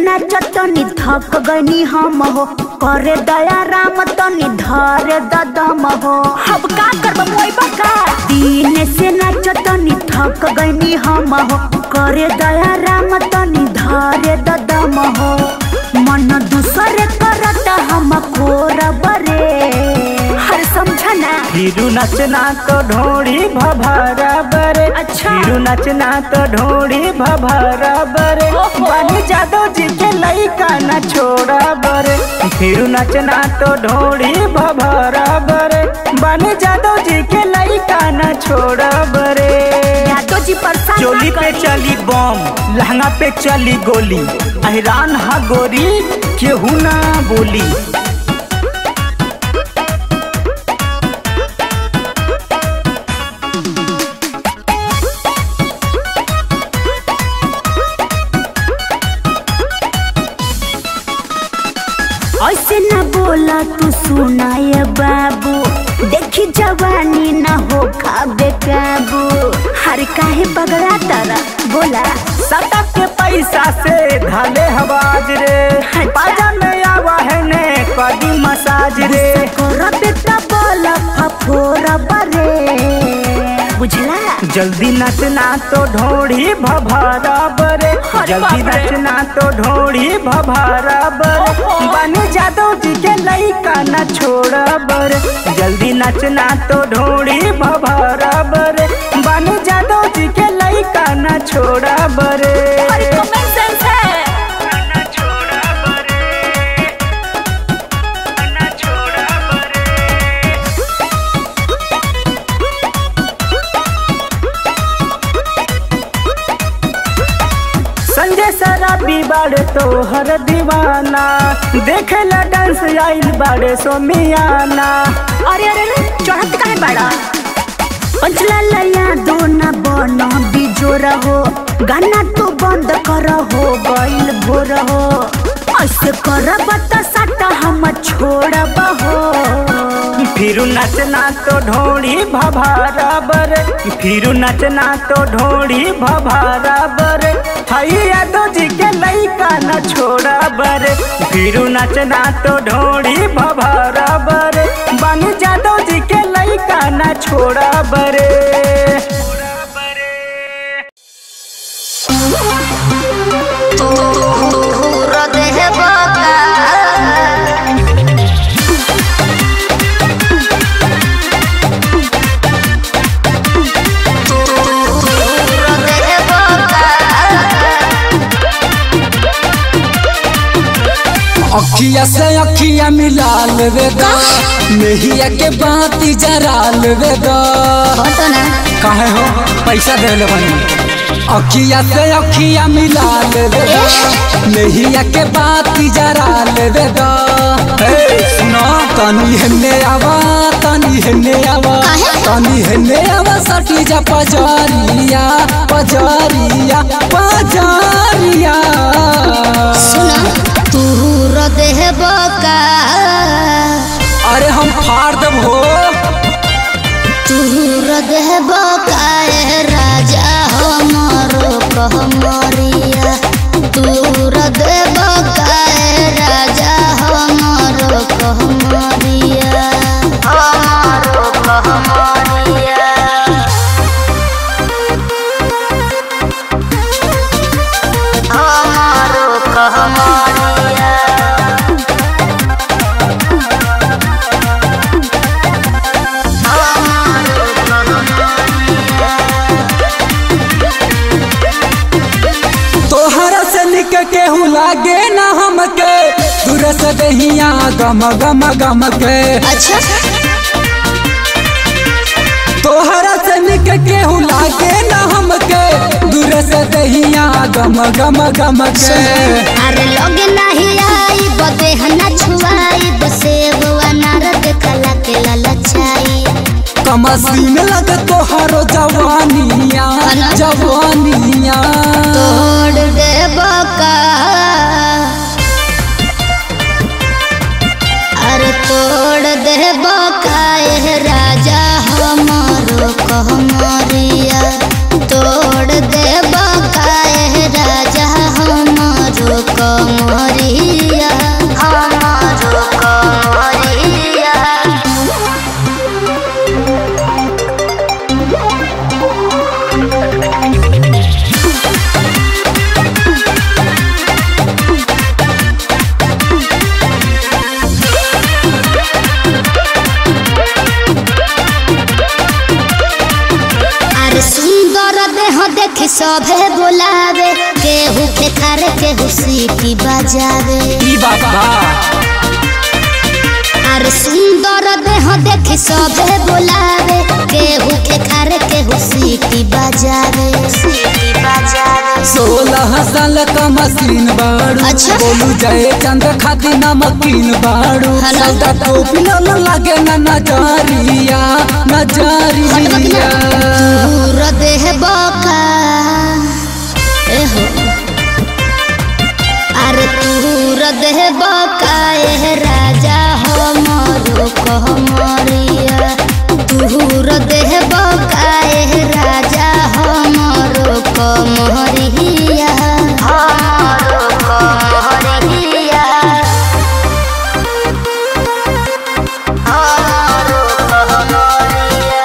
नाच तनी थक गनी हम हो करे दया राम तनी धरे ददम हो अब का करब मोई बका दिन से नाच तनी थक गनी हम हो करे दया राम तनी धरे ददम हो मन दूसरे करत हम कोरब रे हर समझना फिरू नचना तो ढोड़ी भभरा बरे अच्छा। फिरू नचना तो ढोड़ी भभरा बरे बन जादो जी के लइका न छोड़ा बरे फिरू नचना तो ढोड़ी भभरा बरे बन जादो जी के लइका न छोड़ा बरे यादव जी परेशान चोली ना पे करी। चली बम लहंगा पे चली गोली अहरान हा गोरी केहू ना बोली ऐसे न बोला तू सुनाय बाबू देखी जवानी न हो खाबे काबू हर काहे बगड़ा तारा बोला सटक के पैसा से धाले हवाज रे बाजा में आवा है ने कदी मसाज रे करबे त बोला फफोरा बरे बुझला जल्दी नचना तो ढोड़ी भभरा बरे अरे जल्दी बाप रे। नचना तो ढोड़ी भभरा बरे बन जादो जी के लइका न छोड़ा बरे जल्दी नचना तो ढोड़ी भभरा बरे बन जादो जी के लइका न छोड़ा बरे अरे कमेंट सेंस है न छोड़ा बरे न छोड़ा बरे संजय शराबी बाड़े तो हर दीवाना देखे ला डांस आइल बाड़े सोमियाना अरे अरे अरे चढ़त काहे बड़ा पंचला लया दो न बन बिजोर हो गाना तो बंद कर हो गइल भोर हो ऐसे करब त सट हम छोड़ब हो फिरू नचना तो ढोड़ी भभारा बर फिरू नचना तो ढोड़ी भभारा बर हैया दो जी के लइका न छोड़ा बर फिरू नचना तो ढोड़ी भभारा बर बन जादो जी के लइका न छोड़ा बरे अखिया से अखिया मिला लेवे दा मेहिया के बाती जरा लेवे दा काहे हो पैसा दे ले बनी अखिया से अखिया मिला लेवे दा मेहिया के बाती जरा लेवे दा हे सुनो तनी हेने आवा तनी हेने आवा तनी हेने आवा सटी जा पजरिया पजरिया पजरिया तूर देह बका अरे हम फाड़ देब हो तूर देह बका ए राजा हमरो कहमरिया तूर देह बका ए राजा हमरो कहमरिया हमरो कहमरिया हमारो कहमरिया तोहरा से निक केहू लागे ना हमके दूर से दहिया गम गम गम के अच्छा तोहरा से निक केहू लागे ना हमके दूर से दहिया गम गम गम के अरे लोग नहीं आई बदे हना छुआई बसेब अनार देखला के ललचाई कमसीन लगे तोहरो जवानिया जवानिया तोड़ दे बका अरे तोड़ दे बका ए राजा हमारो कहमरिया तोड़ दे बका ए राजा हमारो कहमरिया सभे बोलावे केहू के खारे केहू सीटी बजावे ई बात बा अरे सुंदर देह देखी सभे बोलावे केहू के खारे केहू सीटी बजावे सीटी बजावे सोलह साल का मशीन बाड़ू अच्छा। बोलू जय चंद खाती नमकीन बाड़ू हेलो। सौदा टोपी न लगे न नजरिया नजरिया दूर देह बका एहो अरे दूर देह बका एह राजा हमरो कहमरिया दूर देह बका एह राजा हमरो कहमरिया हमरो कहमरिया हमरो कहमरिया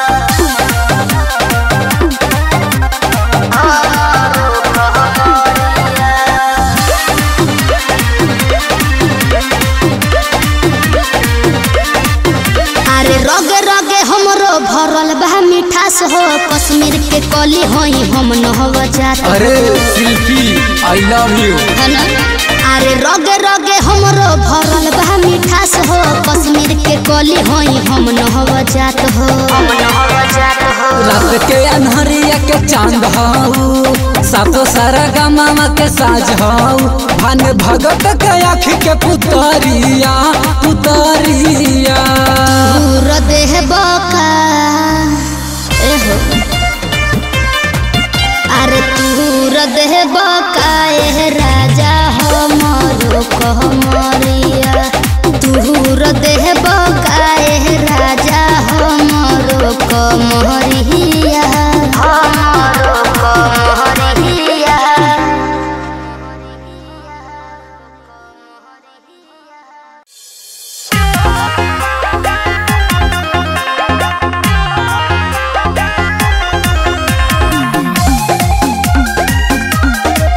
अरे रगे रगे हमरो भरल बा मिठास हो कश्मीर के कली होई हम नहव जात अरे शिल्पी आई लव यू है ना? अरे रगे रगे हमरो भरल बा मिठास हो कश्मीर के कली होई हम नहव जात हो हम नहव जात हो रात के अनहरिया के चांद हाउ सातो सारा गमामा के साज हाउ भान भगत के आँख के पुतरिया पुतरिया दूर देह बका एहो अरे दूर देह बका एह राजा हमरो कहमरिया दूर देह बका एह राजा हमरो कहमरिया हमरो कहमरिया रे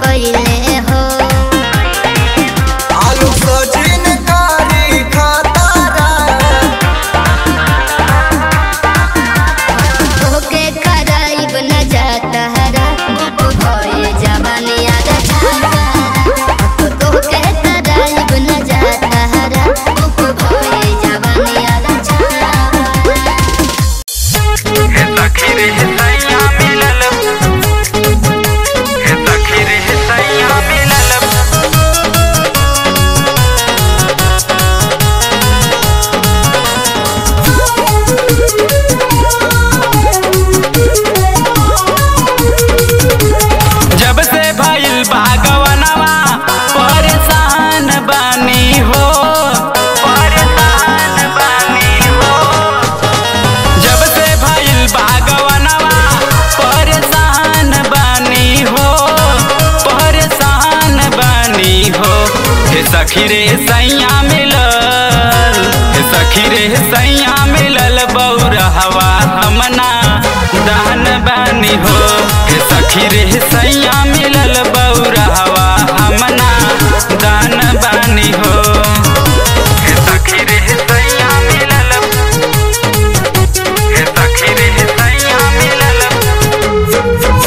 गईले हो आलू सजिन कारी खतारा तोके कराइब न जाता हरा गुप भये जवानी आगा छाता तोके कराइब न जाता हरा गुप भये जवानी आगा छाता जब से भइल बागवनवा परेशान बानी हो परेशान बानी हो जब से भइल बागवनवा परेशान बानी हो परेशान बानी हो हे सखी रे सैया मिलल हे सखी रे सैया मिलल बौरहवा हमना दान बानी हो हे सखी रे सैया मिलल बौरहवा हमना दान बानी हो हे सखी रे सैया मिलल हे सखी रे सैया मिलल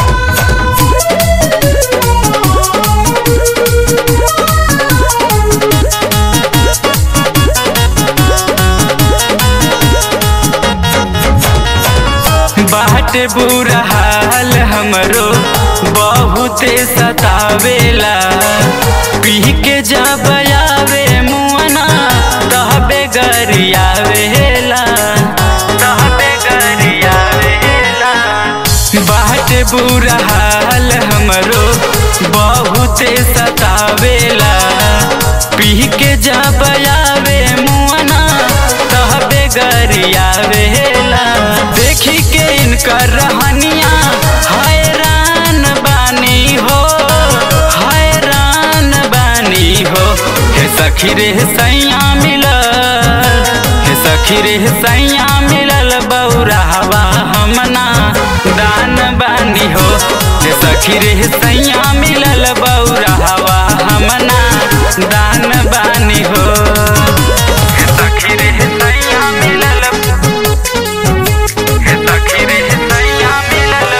बाट बुरा हाल हमरो बहुते सतावेला पी के जब आवे मुअना तहबे गरियावेला तहबे गरियावेला बाट बुरा हाल हमरो बहुते सतावेला पी के जब आवे मुअना तहबे गरियावेला देखी के इनकर रहनिया हैरान बानी हो हैरान बानी हो हे सखी रे सैया मिलल हे सखी रे सैया मिलल बौराहवा हमना दान बानी हो हे सखी रे सैया मिलल बौराहवा हमना दान बानी हो हे सखी रे सैया मिलल हे सखी रे सैया मिलल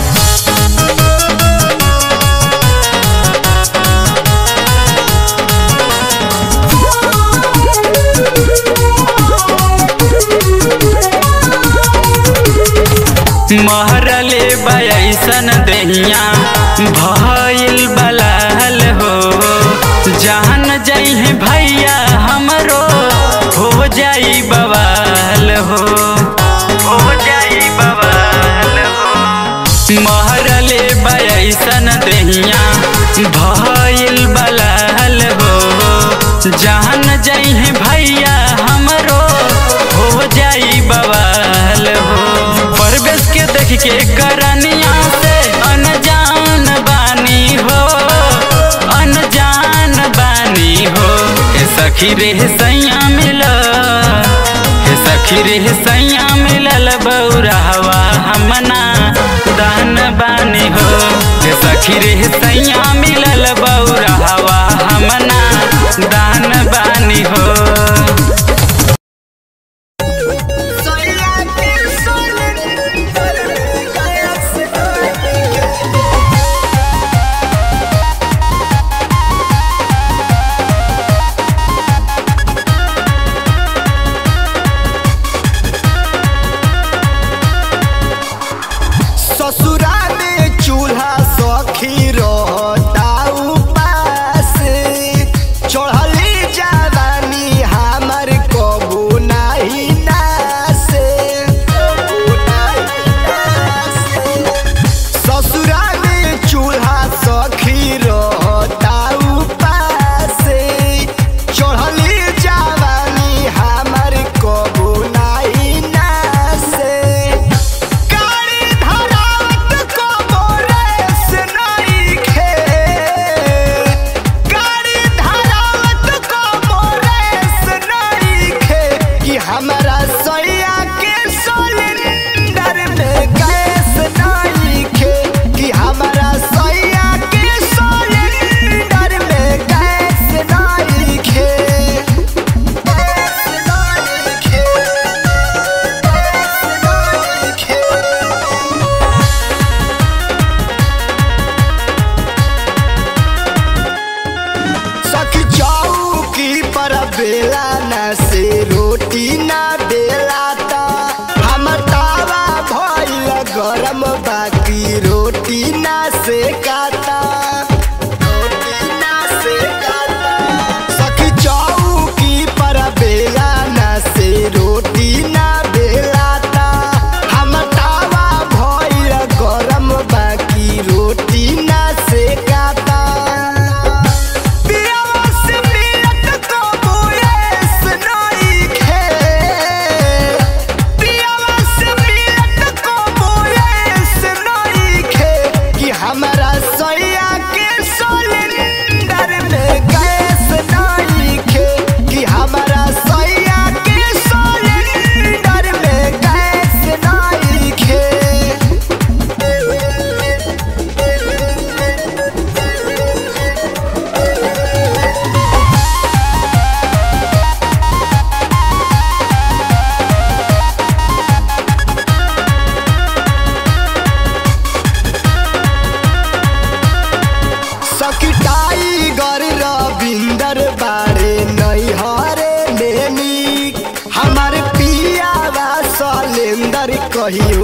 महरले बयसन दहिया भइल बलाल हो जान जइहे भैया हमरो हो जाई बवाल हो हो जाई बवाल हो महरले बयसन दहिया भइल बलाल हो जान जइहे भैया हमरो हो जाई बवाल हो परवेश के देख के करनिया से अनजान बानी हो अनजान बानी हो हे सखी रे सैया मिलल हे सखी रे सैया मिलल बौराहवा हमना दान बानी हो हे सखी रे सैया मिलल बौराहवा हमना दान बानी हो ससुरा में चूल्हा सखी रहता उपास चढ़ली जा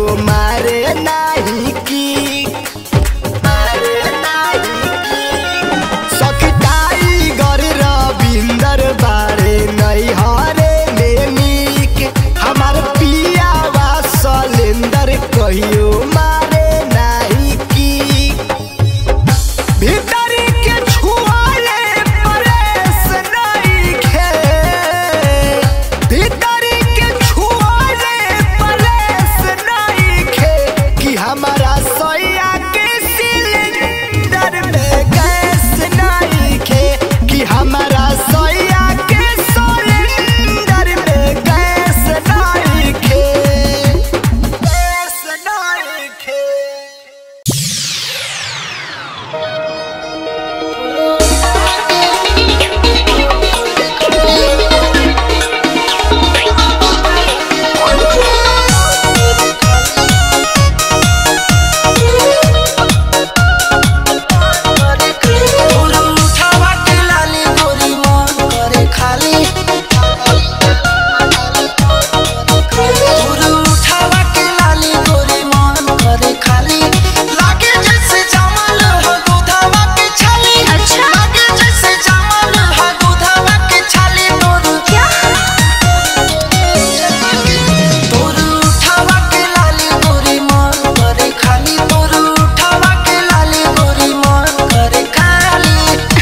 मारे नाही की मारे नाही की सखताई गर रविंदर बारे नहीं हरे में नीक हमार पिया वा सलेंदर कहियो मारे नाही की भीतरी के छुआले परेश नहीं खे भीतरी के छुआले परेश नहीं खे कि हमारा सोया के सिलेंडर में गैस नहीं खे कि हमारा सोया के सिलेंडर में गैस नहीं खे गैस नहीं खे उठावा के लाली गोरी मन करे खाली उठावा के लाली गोरी मन करे खाली लागे जैसे जमल हो दूधवा के छाली अच्छा लागे जैसे जमल हो दूधवा के छाली तोर क्या तोर उठावा के लाली गोरी मन करे खाली तोर उठावा के लाली गोरी मन करे खाली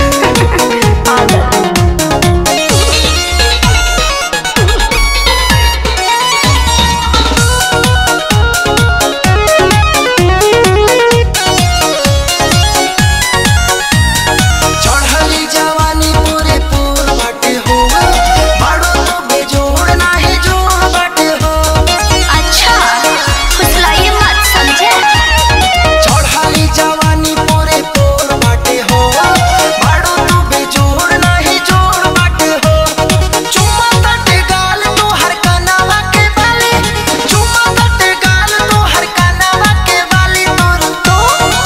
चढ़ली जवानी पूरे पूर बाटे हो बड़ो तो बेजोड़ नाही जोड़ बाटे हो अच्छा फुसलाइए मत समझे चढ़ली जवानी पूरे पूर बाटे हो बड़ो तो बेजोड़ नाही जोड़ बाटे हो चुम्मा तटे गाल तो हर कनावा के बाली चुम्मा तटे गाल तो हर कनावा के बाली तोर तो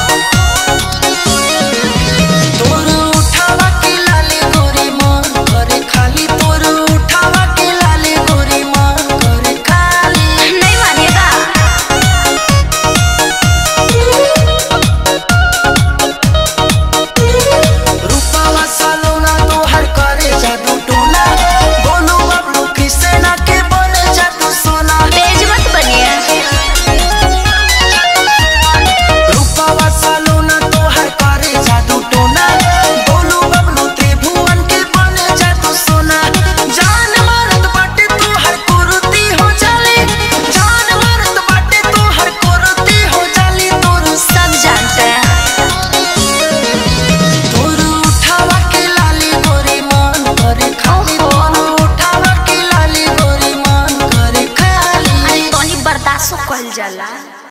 तोर उठावा के लाली गोरी मन करे खाली तोर उठावा के लाली गोरी मन करे खाली नहीं मानिएगा रूपावा सालोना तो हर करे जादू टोना बोलू बबलू किसे ना के बने जादू सोना तेज मत बनिए रूपावा सालोना तो हर करे जादू टोना बोलू बबलू त्रिभुवन के बने जादू सोना जान मारत बाटे तू हर कुरुती हो जाली जान मारत बाटे तू हर कुरुती हो जाली तोर सब जानते हैं तोर उठावा के लाली गोरी मन करे खाली तोर उठावा के लाली गोरी मन करे खाली अरे तोनी बर्दाश्त कल जाला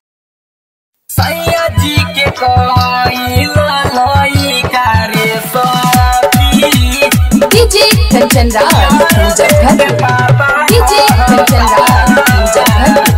सैया जी के कोई लई करे सती डीजे कंचन राज मुजफ्फरपुर डीजे कंचन राज मुजफ्फरपुर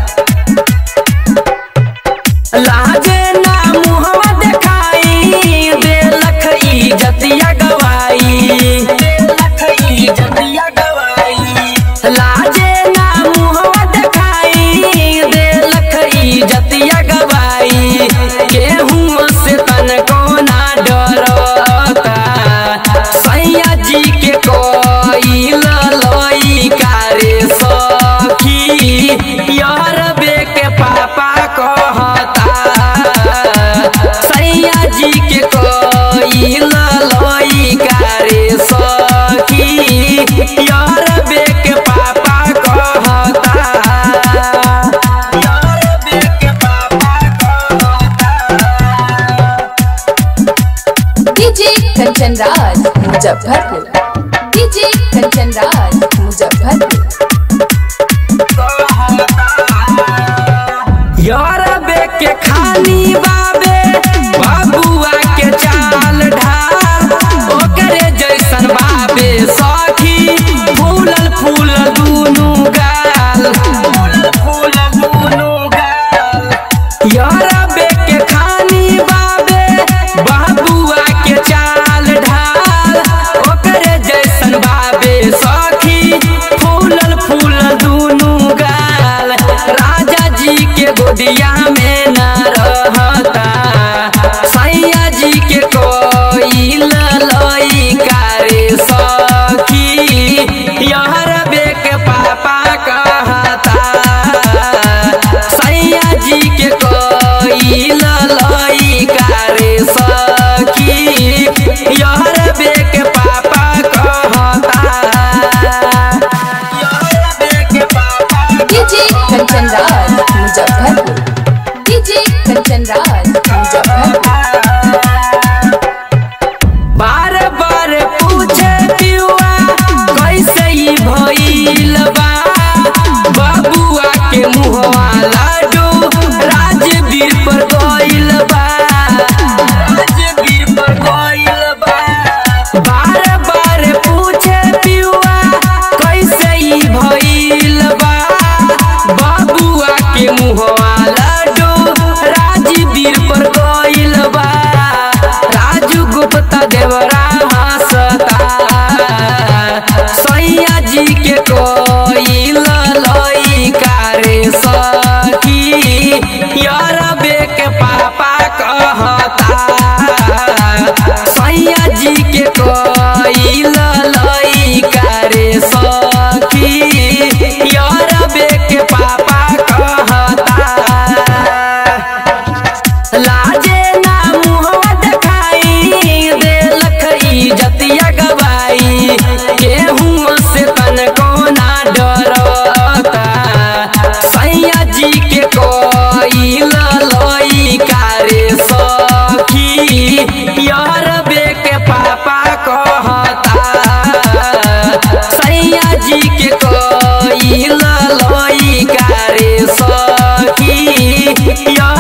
लाजे ना मुहवा देखाई देलख इजतिया गवाई देलख इजतिया गवाई लाजे ना मुहवा देखाई देलख इजतिया गवाई केहू से तन को ना डरता सैया जी के कोई लई कारे सखी यार बे के पापा कहता सैया जी के कोई लई कारे सखी यार बे के पापा कहता यार बे के पापा कहता डीजे कंचन राज मुजफ्फरपुर डीजे कंचन राज मुजफ्फरपुर यार बे के खानी बाबे बाबुआ के चाल ढाल ओकरे जैसन बाबे सखी फूलल फूल दूनु गाल फूलल फूल दूनु गाल यार बे के खानी बाबे बाबुआ के चाल ढाल ओकरे जैसन बाबे सखी यार बे के पापा कहता यार बे के पापा डीजे कंचन राज मुजफ्फरपुर डीजे कंचन राज मुजफ्फरपुर बार बार पूछे पियुआ कैसे ई भइल बा बाबुआ के मुहवा लाडू राजवीर पर गइल बा राजवीर पर गइल बा बार बार पूछे पियुआ कैसे ई भइल बा बाबुआ के मुहवा लाडू राजवीर पर गइल बा राजू गुप्ता देवरा हंसता सैया जी के कोई लइका रे सखी यार बे के पापा कहता सैया जी के कोई लइका रे सखी यार बे के पापा कहता लाजे ना मुहवा देखाई देलख इजतिया गवाई केहू से तनको ना डरता सैया जी के कोई लइका रे सखी यार बे के पापा कहता सैया जी के कोई लइका रे सखी यार